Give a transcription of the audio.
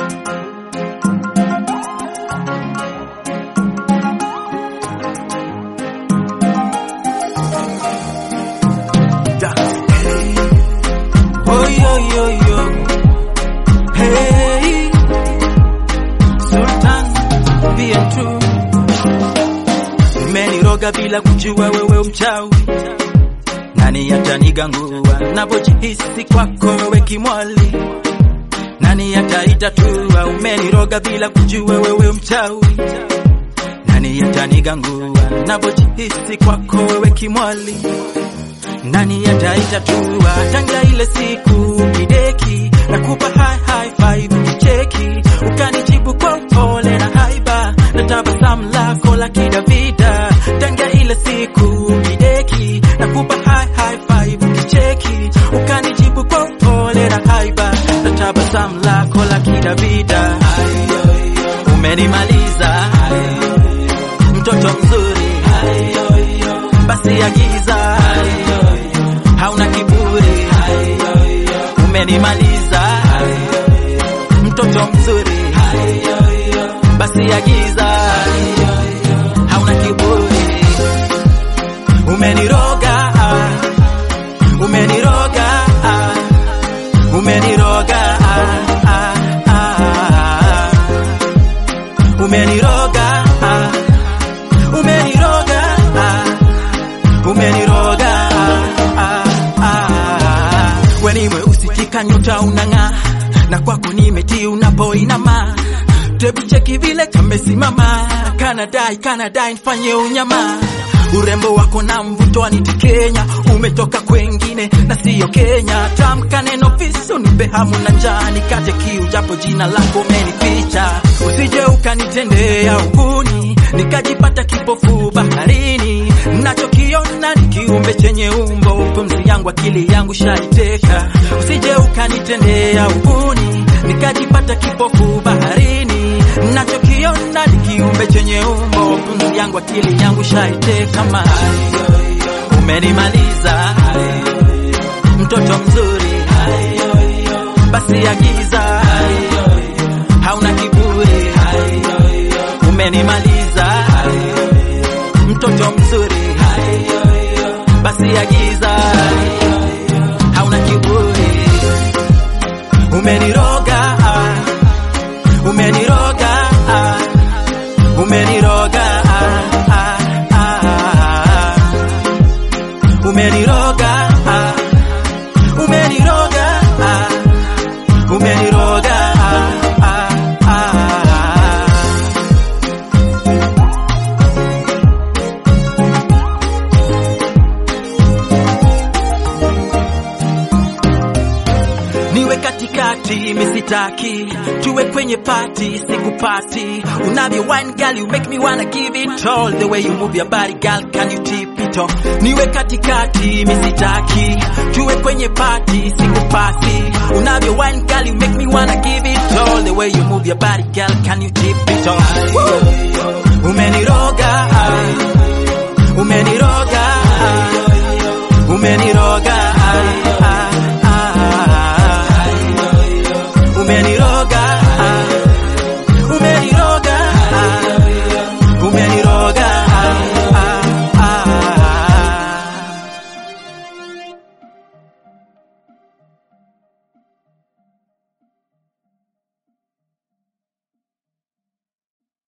Oh, yo, yo, yo. Hey, Sultan, bien true. Umeniroga bila kujua wewe mchawi, nani atanigangua napojihisi kwako wewe kimwali, nani ataitatua? Umeniroga bila kujua wewe mchawi, nani atanigangua napojihisi kwako wewe kimwali nani ataitatua? Tanga ile siku kideki na kupa high high five kicheki, ukanijibu kwa upole na haiba na tabasamu lako la kidavida. Tanga ile siku kideki na kupa high high five kicheki, ukanijibu kwa upole na haiba na tabasamu lako la kidavida. Umenimaliza mtoto mzuri, basi agiza hauna kiburi, umenimaliza mtoto mzuri, basi agiza hauna kiburi, umeniroga, umeniroga, umeniroga, umeniroga, umeniroga, umeniroga weni mweusi kikanyuta unang'aa na kwako nimetii unapoinama tebu cheki vile kamesimama kanadai kanadai nfanye unyama urembo wako na mvuto anitikenya umetoka kwengine na siyo Kenya tamka neno visu nipe hamu na njaa nikate kiu japo jina lako umenificha usije ukanitendea ukuni nikajipata kipofu baharini nachokiona ni kiumbe chenye umbo pumzi yangu akili yangu shaiteka usije ukanitendea ukuni nikajipata kipofu baharini nachokiona ni kiumbe chenye umbo pumzi yangu akili yangu shaiteka ma umenimaliza mtoto mzuri basi agiza hauna kiburi umenimaliza mtoto mzuri basi agiza hauna kiburi umeniroga umeniroga umeniroga umeniroga umeniroga umeniroga niwe katikati misitaki tuwe kwenye party sikupati unavyo wine girl you make me wanna give it all the way you move your body girl can you tip it off niwe katikati misitaki tuwe kwenye party sikupati unavyo wine girl you make me wanna give it all the way you move your body girl can you tip it off Woo! umeniroga umeniroga umeniroga